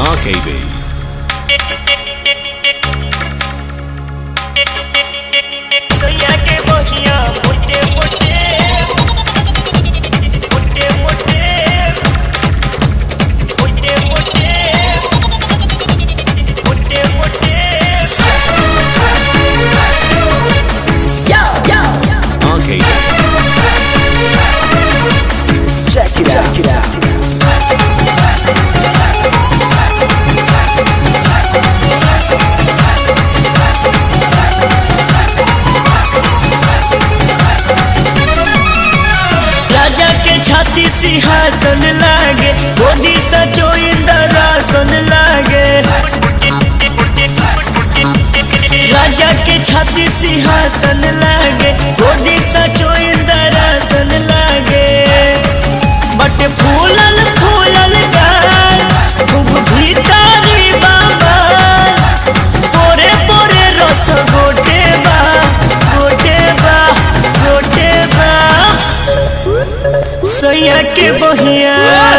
RKB. सैया के बहिया मोटे मोटे मोटे मोटे मोटे मोटे मोटे मोटे RKB. Check it out. Check it out. राजा के छाती सिंहासन लागे गोदी सचो इंदरासन लागे राजा के छाती सिंहासन लागे गोदी सचो इंदरासन लागे बट फूलल फूलल गाल खूब भीतरी बाबा पोरे पोरे रस गोटे बा गोटे बा गोटे बा सैया के बहिया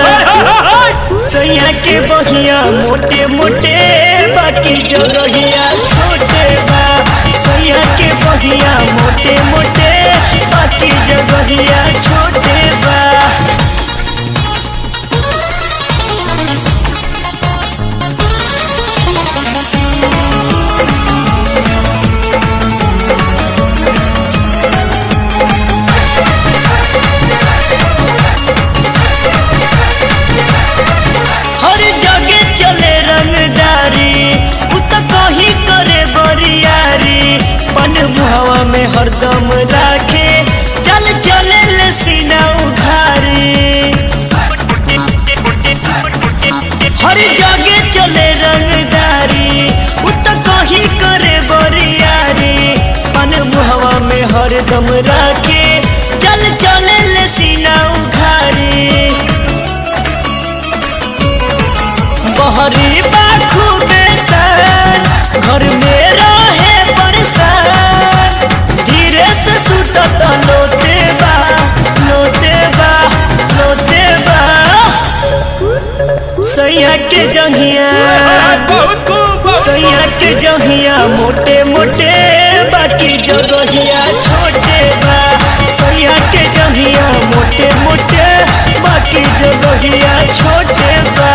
सैया के बहिया मोटे मोटे बाकी जो रहिया छोटे बा सैया के बहिया मोटे मोटे बाकी जो रहिया छोटे बा हर जगह चले रंगदारी उ त कहीं करे बरियारी पन मुहवा में हरदम राखे चल चले ले सीना उघारी हर जगह चले रंगदारी उ त कहीं करे बरियारी पन मुहवा में हरदम राखे चल चले ले सीना उघारी बहरी बाखू बेसन घर में रहे परेशान धीरे से सुतत लोटे बा लोटे बा लोटे बा सैया के जंघिया सैया के जंघिया मोटे मोटे बाकी जगहिया छोटे बा सैया के जंघिया मोटे मोटे बाकी जगहिया छोटे बा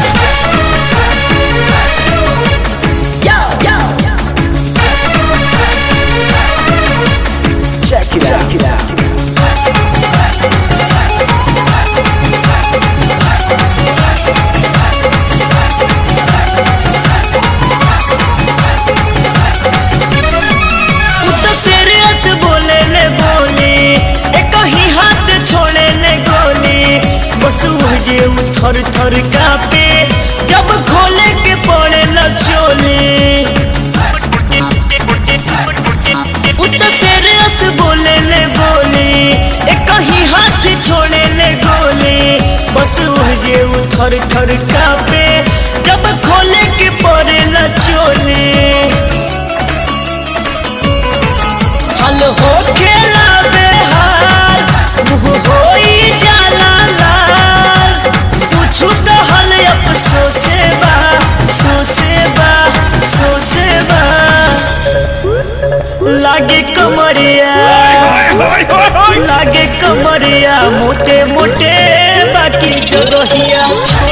Check it out. Check it out. उ तो सीरियस बोले ले बोली एक ही हाथ छोड़े ले गोली बस जे उ थर थर कापे जब खोले के पड़े ल चोली उ तो सीरियस बोले ले बोली एक ही हाथ छोड़े ले गोली बस जे उ थर थर कापे जब खोले के पड़े ल चोली हल हो खेला बेहाल मुँह होई जाला लाल पूछू तो हल अफसोसे बा सोसे बा सोसे बा लागे कमरिया लागे कमरिया मोटे मोटे बाकी जगहिया